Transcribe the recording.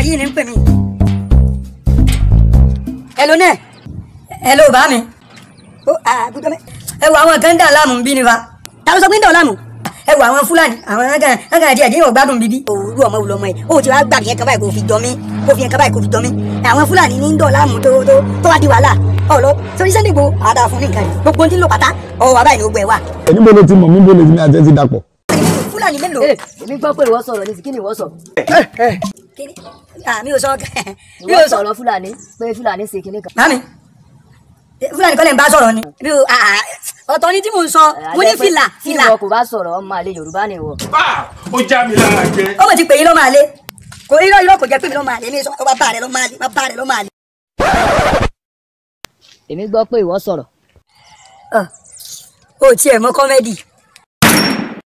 yìí ni ń pè mí. hello nẹ hello bá mi. ó àgùdọ mẹ. ẹ wo àwọn kan ń dà láàmú bí ni fa. ta ló sọ pé ń dà láàmú. ẹ wo àwọn fúlàní àwọn ẹgàn ẹgàn díẹ̀ díẹ̀ ọgbádùn bíbí. òwúrú ọmọ wùlọ ọmọ yìí ó ti wá gbà yẹn kan báyìí kò fi jọ mí kò fi yẹn kan báyìí kò fi jọ mí. àwọn fúlàní ní ń dọ̀ láàmú tó tó tó wá di wàhálà ọ̀lọ́ sórí Sunday Igboho àdá fún ní nǹkan yìí gbogbo ohun tí ń lò pátá ọwọ́ wa báyìí ni ó gbẹ wà. níbo ló ti mọ̀ níbo ló ti ní àti ẹ ti dàpọ̀. fúlàní mélòó. Ee, èmi gbọ́ pé ìwọ sọ̀rọ̀ ní sí kí ni ìwọ sọ? Kíni? Ah, mi ò sọ mi Ìwọ ò sọ sọ̀rọ̀ Fúlàní pé Fúlàní ṣe kinní kan. mami fúlàní kọ́lẹ̀ ń bá sọ̀rọ̀ ni mi ò ah, ah, ọ̀tọ̀ ni tí mo ń sọ mo ní Àjẹ́ pé fìlà Tí fìlà ìwọ kò bá sọ̀rọ̀ ọmọ àlè Yorùbá ni ìwọ. ó já mi lára jẹ. ó mọ̀ ti pè yín lọ́ máa lé kò irọ́ irọ́ kò jẹ́ pé mi lọ́ máa lé mi sọ ọba bá rẹ̀ lọ́ máa lé bá rẹ̀ lọ́ máa lé. Èmi gbọ́ pé ìwọ sọ̀rọ̀. o tiẹ̀ mọ kọ́mẹ́dì